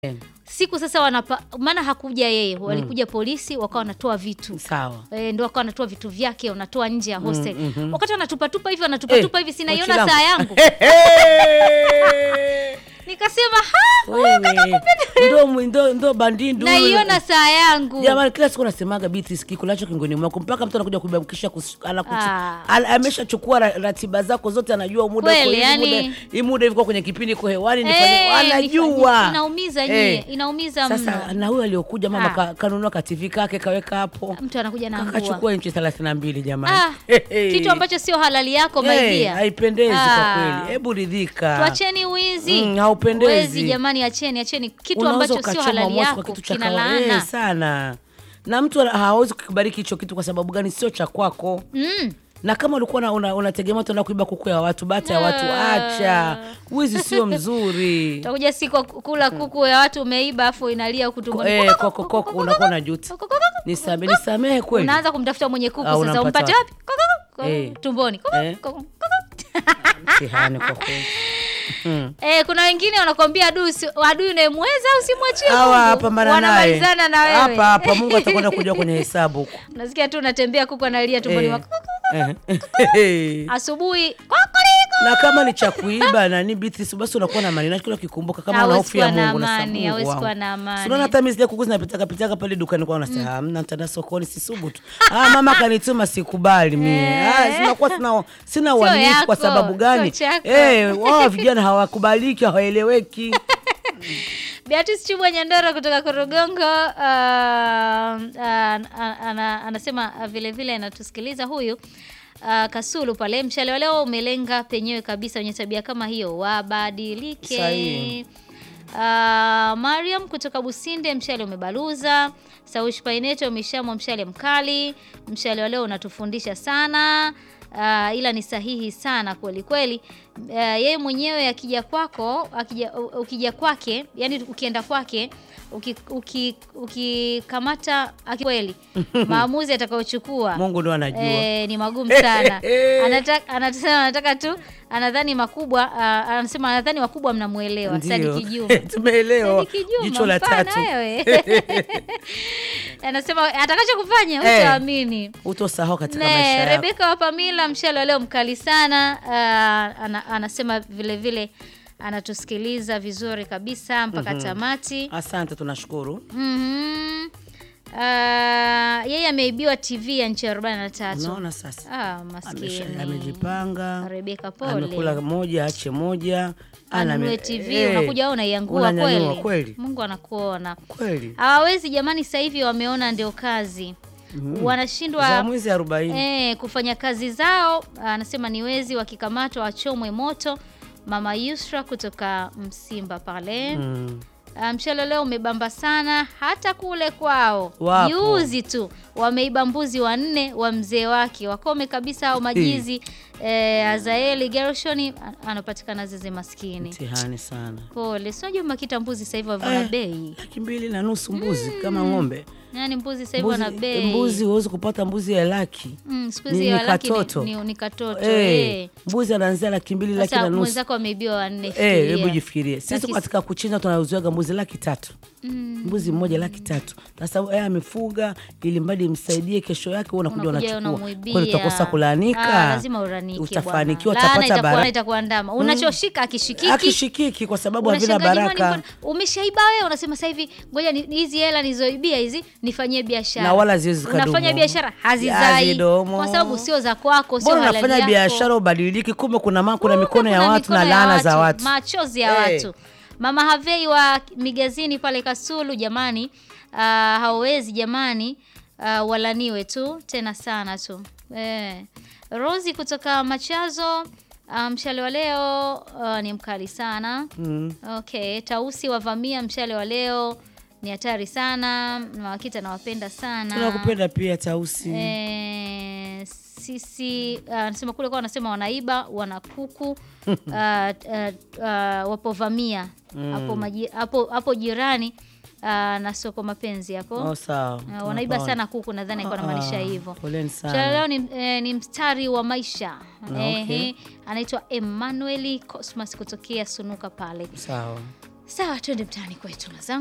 siku sasa wanapa, maana hakuja yeye, walikuja polisi wakawa wanatoa vitu Sawa. e, ndio wakawa wanatoa vitu vyake wanatoa nje ya hostel mhm. wakati wanatupatupa hivi wanatupatupa hivi sinaiona Pochi saa langu. yangu nikasema ha Wewe, ndo, ndo, ndo bandindu huyu. naiona saa yangu Jamani, kila siku nasemaga Beatrice, kikulacho kingoni mwako mpaka mtu anakuja kubakisha Ah. ameshachukua ra- ratiba zako zote, anajua muda Kweli, uko hivi, yani- muda- hii muda hivi kwa kwenye kipindi iko hewani, Eh, nifanye anajua. nifanye- inaumiza nyie, Eh. inaumiza Sasa mno. na huyo aliokuja mama Ah. ka, kanunua ka TV kake kaweka hapo mtu anakuja na ngua kakachukua inchi thelathini na mbili jamani. ah, kitu ambacho sio halali yako my Eh, dear. haipendezi kwa Ah. kweli, hebu ridhika. tuacheni wizi Mm, haupendezi. Wezi jamani acheni acheni kitu Unaweza ambacho sio ukachoma halali moto kwa yako kitu cha kina kawaida. Eh, laana sana na mtu ana- hawezi kukibariki hicho kitu kwa sababu gani? Sio cha kwako. mm. Na kama ulikuwa una- una- unategemea utaenda kuiba kuku ya watu, bata ya watu, Ah. acha. Wizi sio mzuri. utakuja siku ya kula kuku ya watu umeiba afu inalia huku tumboni Eh, koko koko, unakuwa na juta. Nisamehe, nisamehe kweli. unaanza kumtafuta mwenye kuku Ah, sasa unampata umpate wapi? wapi Koko, koko, Eh. tumboni Koko, Eh. koko, koko. Mtihani kwa kweli. Mm. Eh, kuna wengine wanakwambia adui usi- adui unayemweza usimwachie Hawa Mungu. pambana naye. wanamalizana na wewe Hapa hapa Mungu atakwenda kujua kwenye hesabu huko. unasikia tu unatembea kuku analia tumboni Eh. mwako Eh. asubuhi kokoliko na kama ni cha kuiba na ni Beatrice, basi unakuwa na amani na kila ukikumbuka kama una Hawezi hofu ya kuwa na Mungu na amani, Mungu hawezi wangu. kuwa na amani. Si unaona hata mimi zile kuku zinapitaka pitaka pale dukani kwa unasema hamna nitaenda sokoni sisubutu. Ah, mama kanituma sikubali mimi. Ah, sinakuwa sina sina uaminifu kwa yako, sababu gani? sio chako. Eh, wao vijana hawakubaliki, hawaeleweki. Beatrice Chubwa Nyandoro kutoka Korogongo uh, uh, ana, anasema uh, vile vile anatusikiliza huyu uh, Kasulu pale. Mshale wa leo umelenga penyewe kabisa, wenye tabia kama hiyo wabadilike. Sahihi. Uh, Mariam kutoka Businde, mshale umebaluza. Saushi Paineto umeshamwa mshale mkali. Mshale wa leo unatufundisha sana. Uh, ila ni sahihi sana kweli kweli. Uh, yeye mwenyewe akija kwako akija, u- ukija kwake yani ukienda kwake uki- uki- ukikamata aki kweli maamuzi atakayochukua Mungu ndo anajua. Eh, ni magumu sana. Anataka anasema anataka tu anadhani makubwa ah, anasema anadhani wakubwa mnamuelewa. Ndio. Sadiki Juma. Tumeelewa. Sadiki Juma, Jicho la mpana tatu. wewe. Anasema atakacho kufanya Eh. utaamini. Utosahau katika Ne, maisha yako. Rebeka wa Pamila mshale wa leo mkali sana. Ah, ana, anasema vile vile anatusikiliza vizuri kabisa mpaka tamati. Asante, tunashukuru. Mhm. Ah, yeye ameibiwa TV ya nchi 43. Unaona sasa. Ah, Amesha- maskini. amejipanga Rebeka pole. amekula moja ache moja Anunue Ana- TV eh, unakuja wewe unaiangua unanyanyua kweli. kweli Mungu anakuona. kweli Hawawezi jamani, sasa hivi wameona ndio kazi. za Wanashindwa mwezi arobaini eh, kufanya kazi zao. Anasema ni wezi wakikamatwa wachomwe moto. Mama Yusra kutoka Msimba pale. Mm. Ah, Mshale leo umebamba sana hata kule kwao. Wapo. Juzi tu wameiba mbuzi wanne wa mzee wake, wakome kabisa au majizi. Eh, Azaeli Gershoni an- anapatikana Zeze maskini. mtihani sana Pole, si unajua makita mbuzi sasa hivi wana Eh. bei. laki mbili na nusu mbuzi kama ng'ombe Yaani mbuzi sasa hivi wana mbuzi, bei. mbuzi huwezi kupata mbuzi ya laki Mm, siku ni- hizi ni ya laki katoto. ni, ni, ni katoto. Eh, Eh. mbuzi anaanzia laki mbili laki Sasa na nusu mwenzako ameibiwa wanne. Eh, fikiria. hebu jifikirie sisi Laki- katika kuchinja tunauziwaga mbuzi laki tatu Mm. mbuzi mmoja laki tatu sasa yeye amefuga ili mradi msaidie kesho yake wewe unakuja Unakuja unachukua unamwibia. kweli utakosa kulaanika Ah, lazima uranike utafanikiwa bwana. Laana utapata itakuwa baraka itakuwa ndama. Unachoshika akishikiki. akishikiki kwa sababu havina Unashangaa, jamani, baraka mbona umeshaiba wewe, unasema sasa hivi ngoja ni- hizi hela nilizoibia hizi nifanyie biashara. Na wala haziwezi zikadumu. Unafanya biashara hazizai Hazidumu. kwa sababu sio za kwako, sio mbona halali unafanya yako. biashara ubadiliki kumbe kuna ma, kuna Kumbe mikono ya kuna watu na mikono ya laana za watu machozi ya Eh. watu. Mama Havei wa Migazini pale Kasulu, jamani, uh, hawawezi jamani, uh, walaniwe tu tena sana tu eh. Rosi kutoka Machazo, uh, mshale wa leo uh, ni mkali sana mm. Okay, Tausi wavamia mshale wa leo ni hatari sana. Mawakita nawapenda sana. tunakupenda pia tausi Eh, sisi ah, anasema kule kwa wanasema wanaiba wana kuku ah, ah, ah, wapovamia hapo maji- hapo hapo jirani ah, na soko mapenzi hapo oh, sawa Ah, wanaiba Tunapaona. sana kuku, nadhani alikuwa anamaanisha Ah, hivyo. poleni sana. Mshale leo ni, eh, ni mstari wa maisha Ah, okay. Ehe, anaitwa Emmanuel Cosmas kutokea Sunuka pale. sawa Sawa, twende mtaani kwetu.